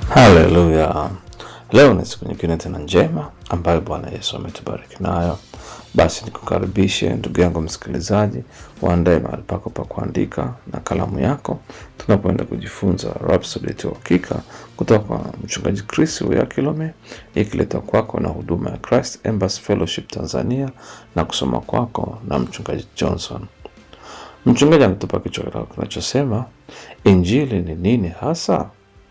Haleluya! Leo ni siku nyingine tena njema ambayo Bwana Yesu ametubariki nayo. Basi nikukaribishe ndugu yangu msikilizaji, uandae mahali pako pa kuandika na kalamu yako, tunapoenda kujifunza Rhapsody ya Uhakika kutoka kwa mchungaji Chris Kilome, ikiletwa kwako na huduma ya Christ Embassy Fellowship Tanzania na kusoma kwako na mchungaji Johnson. Mchungaji anatupa kichwa kinachosema injili ni nini hasa?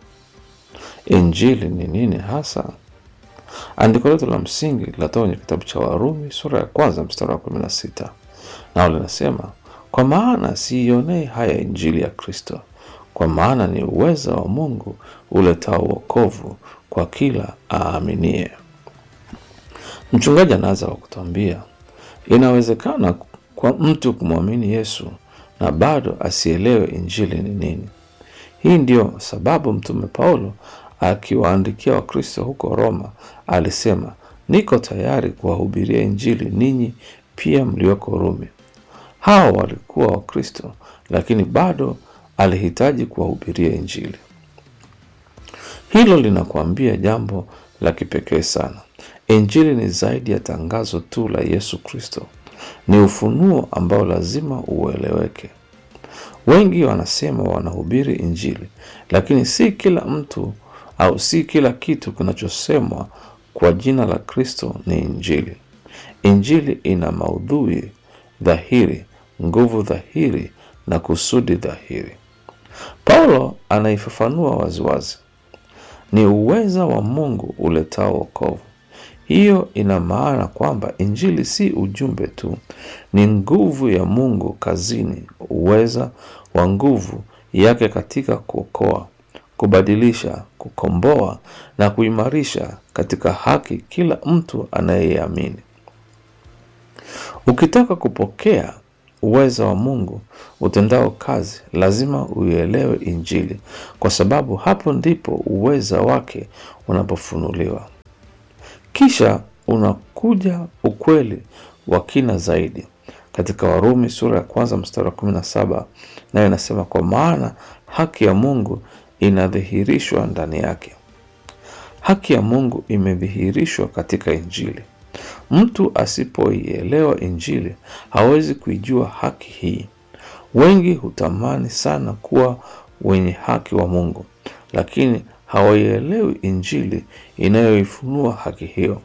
Injili ni nini hasa? Andiko letu la msingi linatoka kwenye kitabu cha Warumi sura ya kwanza mstari wa kumi na sita nao linasema, kwa maana siionei haya injili ya Kristo, kwa maana ni uweza wa Mungu uletao wokovu kwa kila aaminie. Mchungaji anaanza kwa kutuambia inawezekana kwa mtu kumwamini Yesu na bado asielewe injili ni nini. Hii ndiyo sababu Mtume Paulo akiwaandikia Wakristo huko Roma alisema, niko tayari kuwahubiria injili ninyi pia mlioko Rumi. Hao walikuwa Wakristo, lakini bado alihitaji kuwahubiria injili. Hilo linakuambia jambo la kipekee sana. Injili ni zaidi ya tangazo tu la Yesu Kristo, ni ufunuo ambao lazima ueleweke. Wengi wanasema wanahubiri injili, lakini si kila mtu au si kila kitu kinachosemwa kwa jina la Kristo ni injili. Injili ina maudhui dhahiri, nguvu dhahiri na kusudi dhahiri. Paulo anaifafanua waziwazi, ni uweza wa Mungu uletao wokovu. Hiyo ina maana kwamba injili si ujumbe tu, ni nguvu ya Mungu kazini, uweza wa nguvu yake katika kuokoa, kubadilisha, kukomboa na kuimarisha katika haki kila mtu anayeamini. Ukitaka kupokea uweza wa Mungu utendao kazi, lazima uielewe injili, kwa sababu hapo ndipo uweza wake unapofunuliwa. Kisha unakuja ukweli wa kina zaidi katika Warumi sura ya kwanza mstari wa kumi na saba nayo inasema, kwa maana haki ya Mungu inadhihirishwa ndani yake. Haki ya Mungu imedhihirishwa katika Injili. Mtu asipoielewa Injili hawezi kuijua haki hii. Wengi hutamani sana kuwa wenye haki wa Mungu, lakini hawaielewi Injili inayoifunua haki hiyo.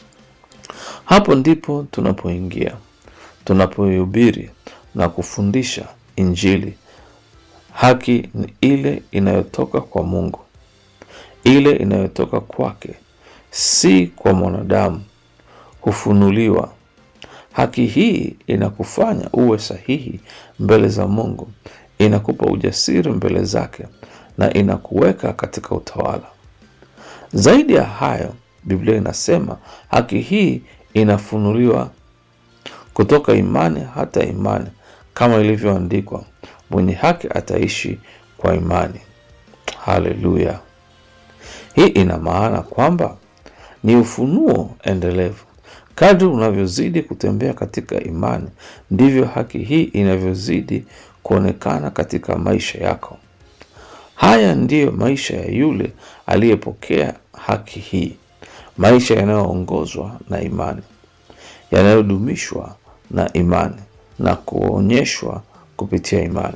Hapo ndipo tunapoingia, tunapoihubiri na kufundisha Injili. Haki ni ile inayotoka kwa Mungu, ile inayotoka kwake, si kwa mwanadamu, hufunuliwa. Haki hii inakufanya uwe sahihi mbele za Mungu, inakupa ujasiri mbele zake na inakuweka katika utawala. Zaidi ya hayo, Biblia inasema haki hii inafunuliwa kutoka imani hata imani, kama ilivyoandikwa, mwenye haki ataishi kwa imani. Haleluya! Hii ina maana kwamba ni ufunuo endelevu. Kadri unavyozidi kutembea katika imani, ndivyo haki hii inavyozidi kuonekana katika maisha yako. Haya ndiyo maisha ya yule aliyepokea haki hii, maisha yanayoongozwa na imani, yanayodumishwa na imani na kuonyeshwa kupitia imani.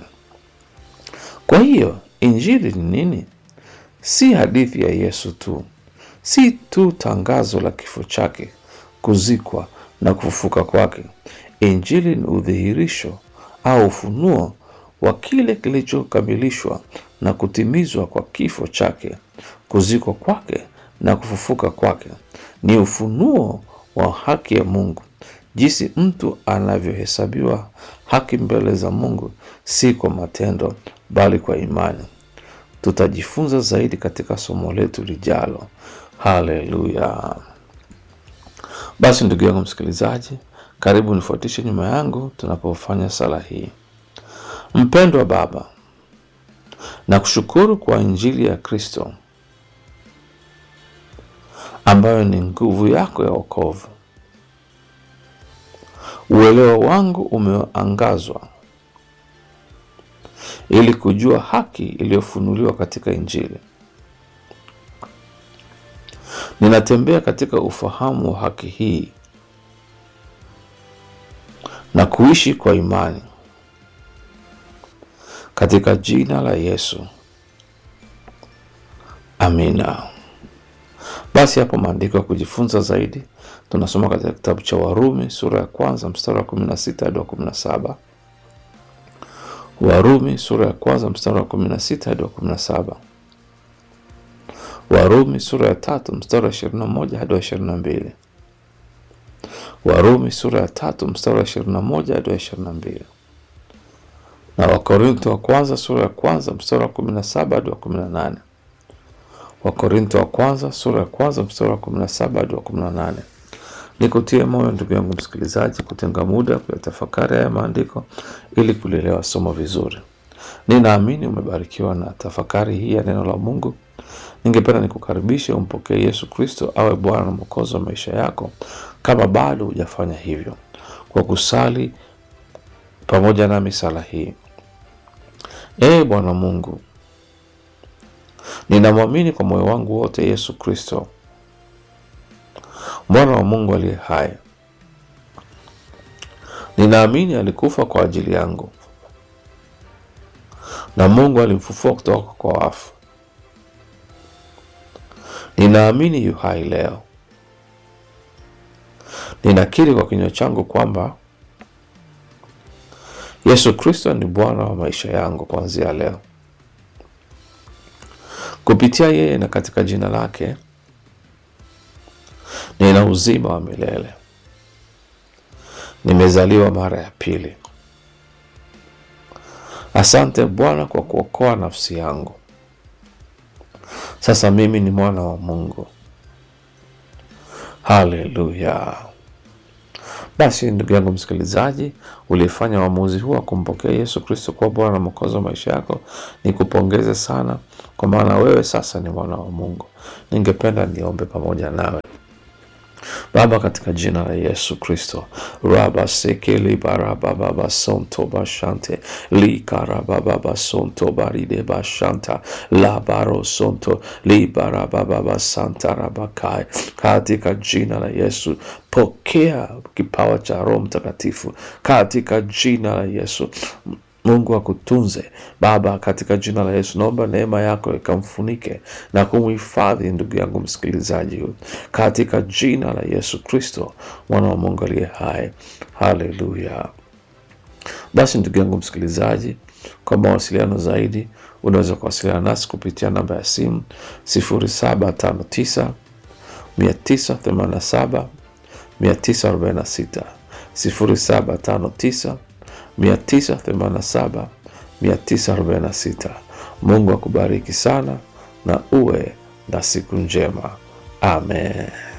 Kwa hiyo injili ni nini? Si hadithi ya Yesu tu, si tu tangazo la kifo chake, kuzikwa na kufufuka kwake. Injili ni udhihirisho au ufunuo wa kile kilichokamilishwa na kutimizwa kwa kifo chake, kuzikwa kwake na kufufuka kwake. Ni ufunuo wa haki ya Mungu, jinsi mtu anavyohesabiwa haki mbele za Mungu, si kwa matendo, bali kwa imani. Tutajifunza zaidi katika somo letu lijalo. Haleluya! Basi ndugu yangu msikilizaji, karibu nifuatishe nyuma yangu tunapofanya sala hii. Mpendwa Baba, na kushukuru kwa injili ya Kristo ambayo ni nguvu yako ya wokovu. Uelewa wangu umeangazwa ili kujua haki iliyofunuliwa katika Injili. Ninatembea katika ufahamu wa haki hii na kuishi kwa imani katika jina la Yesu, amina. Basi hapo maandiko ya kujifunza zaidi tunasoma katika kitabu cha Warumi sura ya kwanza mstari wa kumi na sita hadi wa kumi na saba. Warumi sura ya kwanza mstari wa kumi na sita hadi wa kumi na saba. Warumi sura ya tatu mstari wa ishirini na moja hadi wa ishirini na mbili. Warumi sura ya tatu mstari wa ishirini na moja hadi wa ishirini na mbili na Wakorintho wa kwanza sura ya kwanza mstari wa kumi na saba hadi wa kumi na nane. Wakorintho wa kwanza sura ya kwanza mstari wa kumi na saba hadi wa kumi na nane. Nikutie moyo ndugu yangu msikilizaji, kutenga muda kuyatafakari haya maandiko ili kulielewa somo vizuri. Ninaamini umebarikiwa na tafakari hii ya neno la Mungu. Ningependa nikukaribishe umpokee Yesu Kristo awe Bwana na Mwokozi wa maisha yako, kama bado hujafanya hivyo, kwa kusali pamoja nami sala hii. Ee Bwana Mungu, ninamwamini kwa moyo wangu wote Yesu Kristo mwana wa Mungu aliye hai. Ninaamini alikufa kwa ajili yangu na Mungu alimfufua kutoka kwa wafu. Ninaamini yu hai leo. Ninakiri kwa kinywa changu kwamba Yesu Kristo ni Bwana wa maisha yangu kuanzia leo. Kupitia yeye na katika jina lake nina uzima wa milele. Nimezaliwa mara ya pili. Asante Bwana kwa kuokoa nafsi yangu. Sasa mimi ni mwana wa Mungu. Haleluya! Basi ndugu yangu msikilizaji, ulifanya uamuzi huu wa kumpokea Yesu Kristo kuwa Bwana na Mwokozi wa maisha yako, nikupongeze sana, kwa maana wewe sasa ni mwana wa Mungu. Ningependa niombe pamoja nawe. Baba, katika jina la Yesu Kristo, raba seke libarababa sonto bashante likarababa sonto baride bashanta labaro sonto libarababa santa rabakai, katika jina la Yesu pokea kipawa cha Roho Mtakatifu katika jina la Yesu. Mungu akutunze Baba, katika jina la Yesu. Naomba neema yako ikamfunike na kumhifadhi ndugu yangu msikilizaji huyu katika jina la Yesu Kristo, mwana wa Mungu aliye hai. Haleluya! Basi ndugu yangu msikilizaji, kwa mawasiliano zaidi unaweza kuwasiliana nasi kupitia namba ya simu 0759 987 946 0759 987 946. Mungu akubariki sana na uwe na siku njema. Amen.